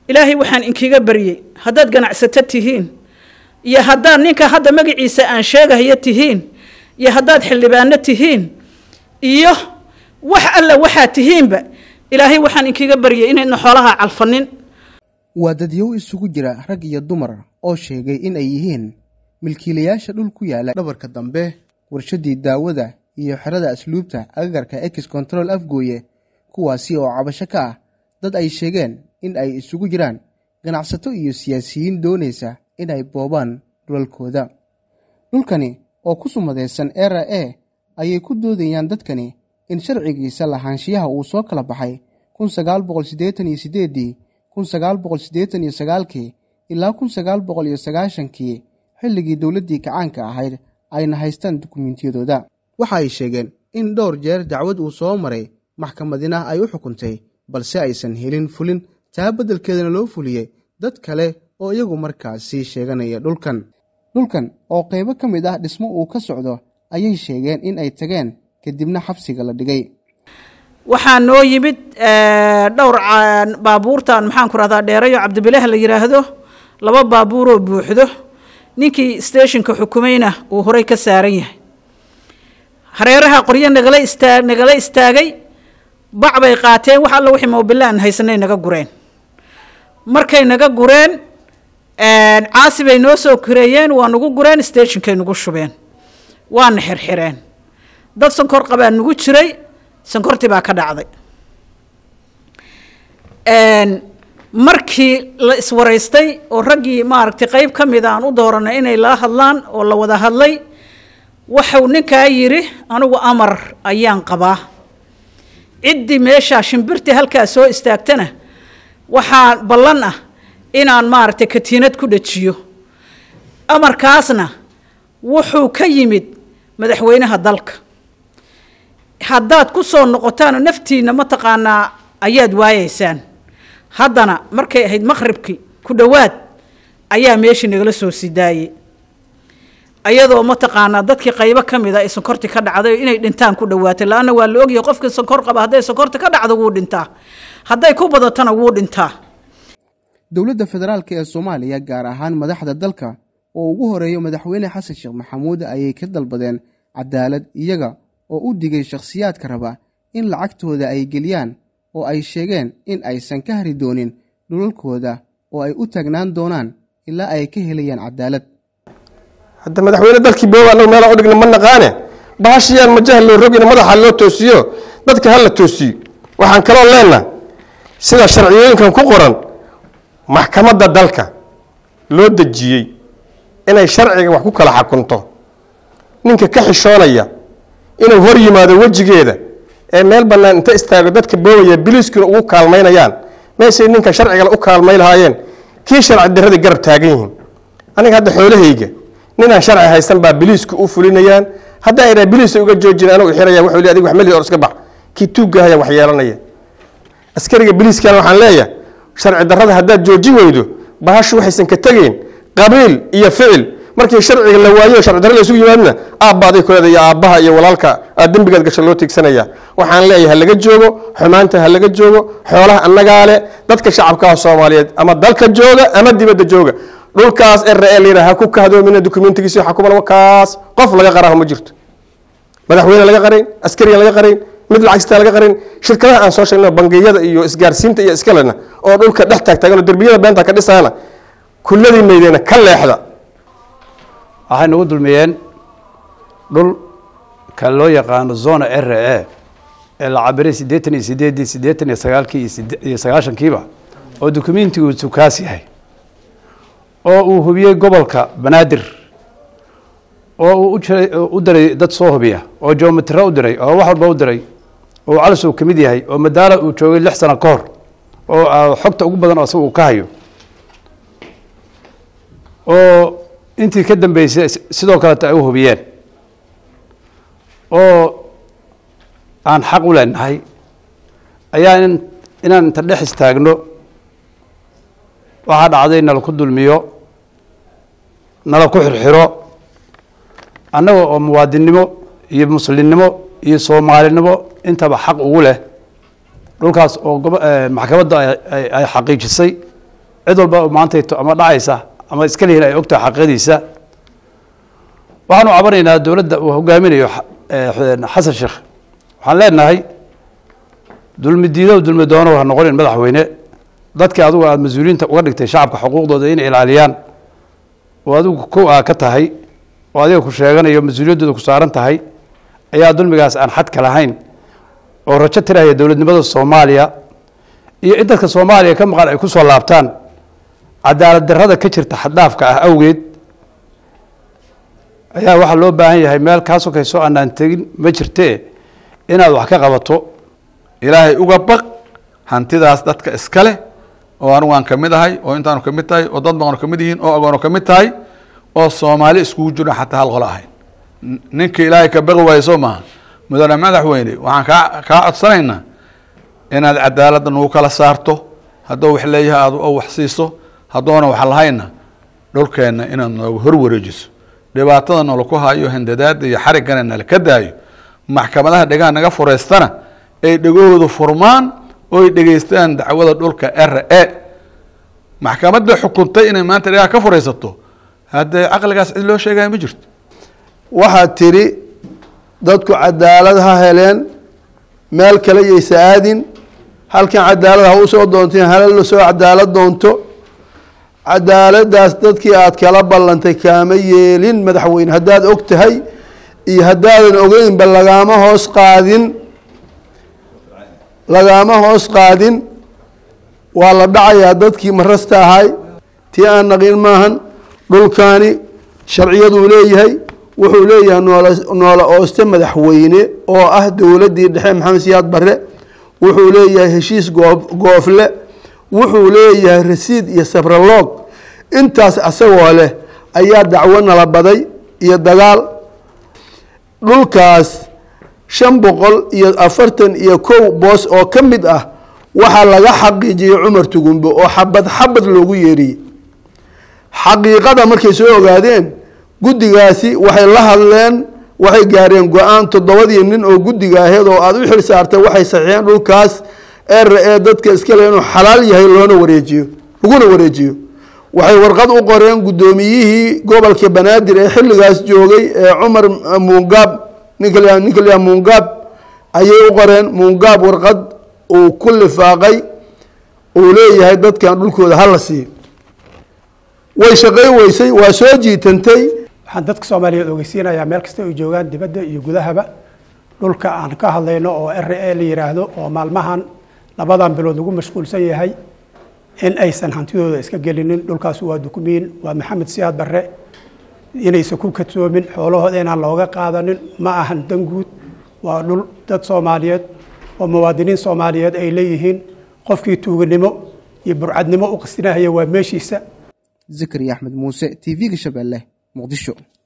ilaahay waxaan inkiga baryey haddaad ganacsato tihiin iyo haddaad ninka hadda magaciisa aan sheegahayo tihiin iyo haddaad xildhibaano tihiin iyo wax alla waxaad tihiinba ilaahay waxaan inkiga baryey inaydna xoolaha calfanin waa dadyow isugu jira rag iyo dumar oo sheegay in ay yihiin milkiilayaasha dhul ku yaala dhabarka dambe warshaddii daawada iyo xerada asluubta agagarka ex control afgooye kuwaasi oo cabasho ka ah dad ay sheegeen in ay isugu jiraan ganacsato iyo siyaasiyiin doonaysa in ay boobaan dhulalkooda dhulkani oo ku sumadaysan era e ayay ku doodayaan dadkani in sharcigiisa lahaanshiyaha uu soo kala baxay kun sagaal boqol siddeetan iyo siddeeddii kun sagaal boqol siddeetan iyo sagaalkii ilaa kun sagaal boqol iyo sagaashankii xilligii dowladdii kacaanka ahayd ayna haystaan dukumentiyadooda waxa ay sheegeen in dhowr jeer dacwad uu soo maray maxkamadina ay u xukuntay balse aysan helin fulin taa beddelkeedana loo fuliyey dad kale oo iyagu markaasi sheeganaya dhulkan dhulkan oo qaybo ka mid ah dhismo uu ka socdo ayay sheegeen in ay tageen kadibna xabsiga la dhigay waxaa noo yimid dhowr baabuurtan maxaan ku rahdaa dheerayo cabdibilaah la yidhaahdo laba baabuuroo buuxdo ninkii stationka xukumayna uu horey ka saaran yahay hareeraha qoryo nagala istaa nagala istaagay bac bay qaateen wax alla wixii moobila aan haysanay naga gureen markay naga gureen caasi bay noo soo koreeyeen waa nagu gureen stationkay nagu shubeen waana xirxireen dad sankor qabaa nagu jiray sankortii baa ka dhacday markii la iswaraystay oo raggii maaragtay qeyb ka mida aan u dooranay inay la hadlaan oo la wada hadlay waxuu ninkaa yidhi anigu amar ayaan qabaa ciddii meeshaa shimbirtii halkaa soo istaagtana waxaa ballan ah inaan maaragtay katiinad ku dhajiyo amarkaasna wuxuu ka yimid madaxweynaha dalka haddaad ku soo noqotaanoo naftiinna mataqaanaa ayaad waayeysaan haddana markay ahayd maqhribkii ku dhowaad ayaa meeshii nagala soo sidaayey ayadoo mataqaanaa dadkii qaybo ka mida ay sonkorti ka dhacday inay dhintaan ku dhowaatay la-anna waa la ogyahay qofkii sonkor qaba hadday sonkorti ka dhacdo wuu dhintaa hadday ku badatona wuu dhintaa dowladda federaalk ee soomaaliya gaar ahaan madaxda dalka oo ugu horeeyo madaxweyne xasan sheekh maxamuud ayay ka dalbadeen cadaalad iyaga oo u digay shakhsiyaadka raba in lacagtooda ay geliyaan oo ay sheegeen in aysan ka hari doonin dhulalkooda oo ay u taagnaan doonaan ilaa ay ka helayaan cadaalad hadda madaxweyne dalkii booba anagu meelaa udhigna ma naqaane bahashiyaan majaha loo rogina madaxa loo toosiyo dadka hala toosiyo waxaan kaloo leenaha sida sharciyooyinkan ku qoran maxkamadda dalka loo dejiyey inay sharciga wax ku kala xakunto ninka ka xishoonaya inuu hor yimaado wejigeeda ee meel bannaan inta istaago dadka boobaya biliiskuna ugu kaalmaynayaan meeshay ninka sharcigale u kaalmay lahaayeen kii sharci darradii garab taagan yihiin aniga hadda xoolahayga ninaan sharci haysan baa biliisku u fulinayaan haddaa idhaa biliisa uga joojin anugu xiraya wuxuu le adig wax meli or iska bax kii tuuggahaya wax yeelanaya askariga biliiskana waxaan leeyahay sharci darrada haddaad joojin weydo bahashu waxaysan ka tegeyn qabiil iyo ficil markii sharciga la waayo sharci darra la isugu yimaadna aabbaaday kuleeda iyo aabbaha iyo walaalka aad dembigaad gasho loo tiigsanaya waxaan leeyahay halaga joogo xumaanta halaga joogo xoolaha annagaa le dadka shacabkaha soomaaliyeed ama dalka jooga ama dibadda jooga dhulkaas ere layidha ha ku kahdoomina dokumentigiisi waxa kuban kaas qof laga qaraho ma jirto madaxweyne laga qarayn askariga laga qarayn mid lacagstaa laga qarayn shirkadaha aan soo sheegno bangiyada iyo isgaarsiinta iyo iskalena oo dhulka dhex taagtaagan oo derbiyada beenta ka dhisaana kulladii maydeena ka leexda waxay nagu dulmiyeen dhul ka loo yaqaano zona r e ee la cabiray siddeetan iyo sideeddii siddeetan iyo sagaalkii iyo sagaashankiiba oo dokumentigu sukaas yahay oo uu hubiyey gobolka banaadir oo uu ujiray u diray dad soo hubiya oo geometro u diray oo wax walba u diray oo calis uu ka mid yahay oo madaala uu joogay lix sano ka hor oo xogta ugu badan oo asaga uu ka hayo oo intii ka dambeysay sidoo kaleta ay u hubiyeen oo aan xaq u leenahay ayaa in inaan inta dhex istaagno waxaa dhacday nala ku dulmiyo nala ku xirxiro annaga oo muwaadinnimo iyo muslimnimo iyo soomaalinimo intaba xaq ugu leh dhulkaas oo gobo maxkamadda ay xaqiijisay cid walba maantayto ama dhacaysa ama iska lihin ay ogtahay xaqiiqadiisa waxaanu cabanaynaa dowladda uu hogaaminayo xasan sheekh waxaan leenahay dulmi diidow dulmi doonow ha noqonin madaxweyne dadkii adigu aada mas-uuliyiinta uga dhigtay shacabka xuquuqdooda inay ilaaliyaan oo adigu kow aa ka tahay oo adiga ku sheeganayo mas-uuliyaddooda ku saaran tahay ayaa dulmigaas aan xadka lahayn oo rajo tiraya dowladnimada soomaaliya iyo in dadka soomaaliya ka maqan ay ku soo laabtaan cadaalad darrada ka jirta xaddhaafka ah awgeed ayaa waxaa loo baahan yahay meel kaa sokayso aanaan tegin ma jirtee inaad wax ka qabato ilaahay uga baq hantidaas dadka iska leh oo anigu aan kamid ahay oo intaanu kamid tahay oo dad baanu kamid yihiin oo agoonu kamid tahay oo soomaali iskugu jiro xataa hal qolo ahayn ninka ilaahay ka baqi waayo soo maaha mudane madaxweyne waxaan kaa kaa codsanaynaa inaad cadaaladda nagu kala saarto hadduu wax leeyahay aad oo wax siiso haddoona wax lahayna dhulkeenna inaad nooga hor wareejiso dhibaatada nala ku hayo handadaada iyo xariggana nala ka daayo maxkamadaha dhegaan naga fureystana ay dhegahoodu furmaan oo ay dhegeystaan dacwada dhulka r e maxkamadda xukuntay inay maanta dhegaa ka furaysato haddee caqligaas cid loo sheegaya ma jirto waxaad tidhi dadku cadaalad ha heleen meel kale yaysa aadin halkan cadaalad ha u soo doonteen hala la soo cadaalad doonto cadaaladaas dadkii aad kala ballantay kaama yeelin madaxweyne haddaad og tahay iyo haddaadan ogeynba lagaama hoos qaadin lagaama hoos qaadin waa la dhacayaa dadkii marasta ahay tii aan naqin maahan dhulkaani sharciyaduu leeyahay wuxuu leeyahay noola noola ooste madaxweyne oo ah dowladdii dhexe maxamed siyaad barre wuxuu leeyahay heshiis goof goofle wuxuu leeyahay rasiid iyo sabraloog intaas asagoo leh ayaa dacwo nala baday iyo dagaal dhulkaas shan boqol iyo afartan iyo kow boos oo ka mid ah waxaa laga xaqiijiyey cumar tugumbe oo xabad xabad loogu yeeriyey xaqiiqada markay soo ogaadeen guddigaasi waxay la hadleen waxay gaareen go-aan toddobadii nin oo guddiga aheed oo aada u xil saartay waxay saxiixeen dhulkaas er ee dadka iskale inuu xalaal yahay loona wareejiyo laguna wareejiyo waxay warqad u qoreen guddoomiyihii gobolka banaadir ee xilligaas joogay ee cumar muungaab ninka la ninka la muungaab ayay u qoreen muungaab warqad uu ku lifaaqay uu leeyahay dadkan dhulkooda hala siiyo way shaqayn weysay waa soo jiitantay waxaan dadka soomaaliyeed ogeysiinayaa meel kasta ay joogaan dibadda iyo gudahaba dhulka aan ka hadlayno oo r a la yidhaahdo oo maalmahan labadan bilood lagu mashquulsan yahay in aysan hantidooda iska gelinin dhulkaas waa dukumiin waa maxamed siyaad barre inaysan ku kadsoomin xoolahooda inaan looga qaadanin ma ahan danguud waa dhul dad soomaaliyeed oo muwaadiniin soomaaliyeed ay leeyihiin qofkii tuuganimo iyo burcadnimo u qastinahaya waa meeshiisa zakariya axmed muuse t v-ga shabeelle muqdisho